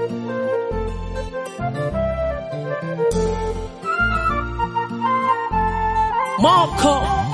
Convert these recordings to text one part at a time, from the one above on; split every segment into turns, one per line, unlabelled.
Moko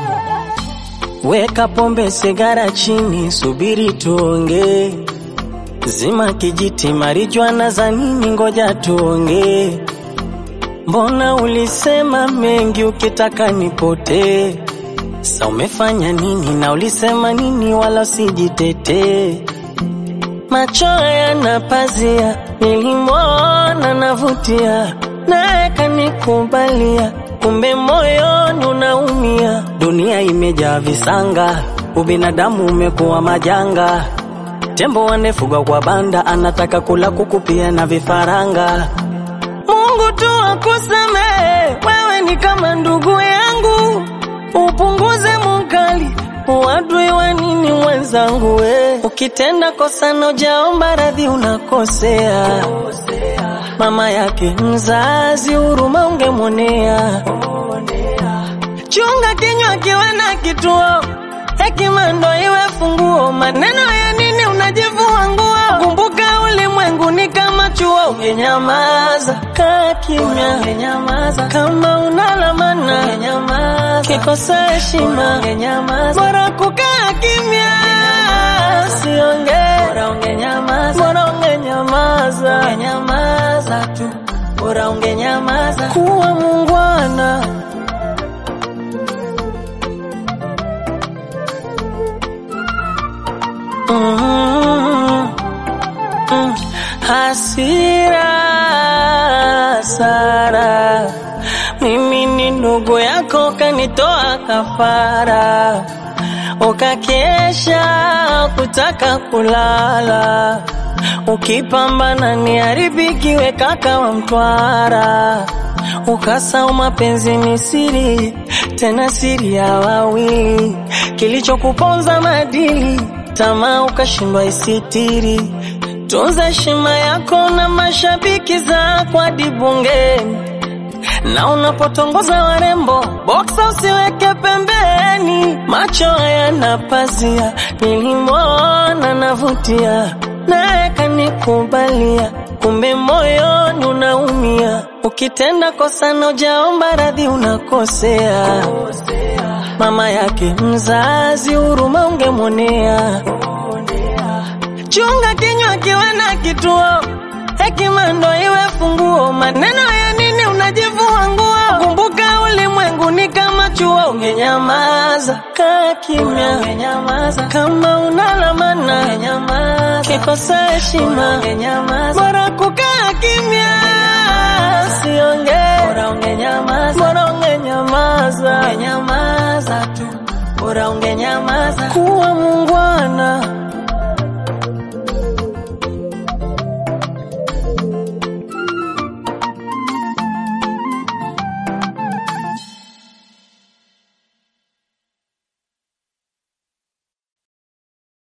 Weka pombe sigara chini, subiri tuongee. Zima kijiti, marijuana za nini? Ngoja tuongee. Mbona ulisema mengi ukitaka nipotee? Sa umefanya nini na ulisema nini? Wala usijitetee. Macho yana pazia, nilimwona navutia, naye kanikubalia, kumbe moyoni unaumia. Dunia imejaa visanga, ubinadamu umekuwa majanga. Tembo wanefugwa kwa banda, anataka kula kuku pia na vifaranga. Mungu tu akusamehe, wewe ni kama ndugu yangu, upunguze mukali uadui wa nini mwenzangu we. Ukitenda kosa na ujaomba radhi unakosea. Mama yake mzazi huruma ungemwonea. Chunga kinywa kiwe na kituo, hekima ndo iwe funguo. Maneno ya nini unajivua nguo? Kumbuka ulimwengu ni kama chuo, ungenyamaza kaa kimya, ungenyamaza kama unalamana, ungenyamaza kikosa heshima, ungenyamaza bora kukaa kimya, usiongee, bora ungenyamaza, bora ungenyamaza, ungenyamaza tu, bora ungenyamaza, kuwa muungwana. Mm, mm, hasira Sara, mimi ni ndugu yako, kanitoa kafara, ukakesha kutaka kulala, ukipambana ni haribikiwe kaka wa Mtwara, ukasau mapenzi ni siri, tena siri ya wawili, kilichokuponza madili tamaa ukashindwa isitiri. Tunza heshima yako na mashabiki zako hadi bungeni, na unapotongoza warembo boksa usiweke pembeni. Macho hayana pazia, nilimwona navutia, naye kanikubalia, kumbe moyoni unaumia. Ukitenda kosa na ujaomba radhi unakosea. Mama yake mzazi huruma ungemwonea. Chunga kinywa kiwe na kituo, hekima ndo iwe funguo. Maneno ya nini unajivua nguo? Kumbuka ulimwengu ni kama chuo, ungenyamaza kaa kimya, ungenyamaza kama unalamana, ungenyamaza kikosa heshima, ungenyamaza bora kukaa kimya, usiongee, bora ungenyamaza, bora ungenyamaza, ungenyamaza tu, bora ungenyamaza, kuwa muungwana.